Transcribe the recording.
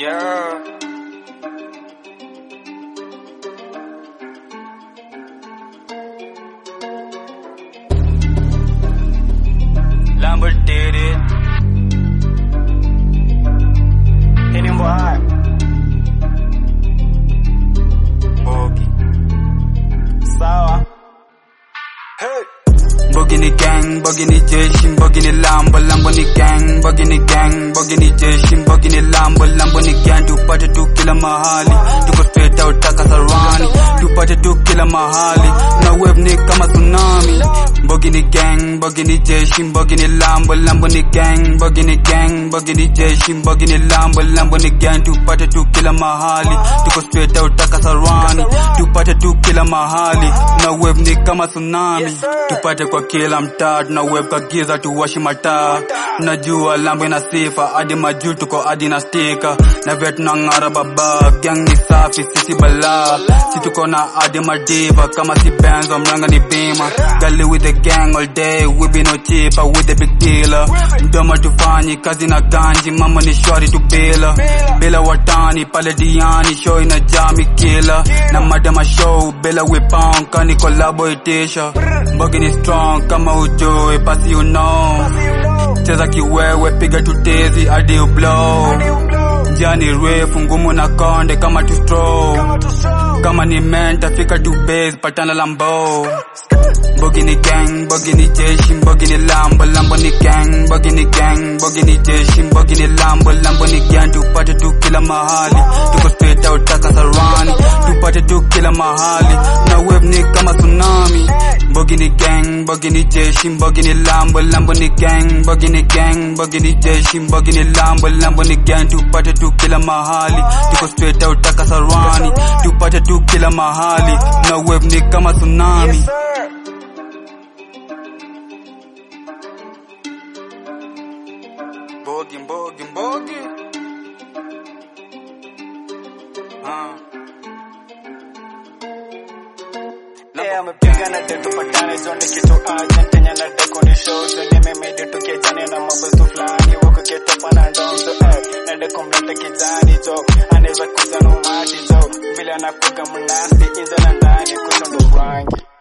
Yeah. Lambert did it. Hit him hard. Boogie. Sawa. Hey. Bogi ni gang, bogi ni jeshi, bogi ni lambo, lambo ni gang, bogi ni gang, bogi ni jeshi, bogi ni lambo, lambo ni gang, tupate tu kila mahali, tuko straight out taka sarani, tupate tu kila mahali, na wave ni kama tsunami. Bogi ni gang, bogi ni jeshi, bogi ni lambo, lambo ni gang, bogi ni gang, bogi ni jeshi, bogi ni lambo, lambo ni gang, tupate tu kila mahali, tuko straight out taka sarani, tupate tu kila mahali, na wave ni kama tsunami, tupate kwa kila mtaa, tuna wave kwa giza tuwashi mataa, najua lambo ina sifa, hadi majuu tuko hadi na stika, na vile tunang'ara baba, gang ni safi, sisi balaa, si tuko na hadi madiva, kama si benzo, mlanga ni bima, gali with the gang all day, we be no cheaper with the big dealer, mdomo tufanyi kazi na ganji, mama ni shwari tu bila, bila watani pale diani, show inajaa mikila, na madama show bila we pound, kani kolabo itisha, mbogi ni strong kama ujue, basi you know, cheza kiwewe, piga tutezi hadi ublow, jani refu ngumu na konde kama tu straw, kama ni menta fika tu base, patana lambo Bogi ni gang, bogi ni jeshi, bogi ni lambo, lambo ni gang, bogi ni gang, bogi ni jeshi, bogi ni lambo, lambo ni gang, tupate tu kila mahali, tuko straight out taka sarani, tupate tu kila mahali, na wave ni kama tsunami. Bogi ni gang, bogi ni jeshi, bogi ni lambo, lambo ni gang, bogi ni gang, bogi ni jeshi, bogi ni lambo, lambo ni gang, tupate tu kila mahali, tuko straight out taka sarani, tupate tu kila mahali, na wave ni kama tsunami. Yes, sir. Mbogi, mbogi, mbogi. Ah. Leo amepiga na detu patane zonde kitu urgent Kenya na deko ni show zenye memedi tukiejane na mabasu fulani wako ketopa na ndonzo eh na deko mlete kijani jo anaweza kuza no mati jo vile anakuga mnasti inza na ndani kushondo rangi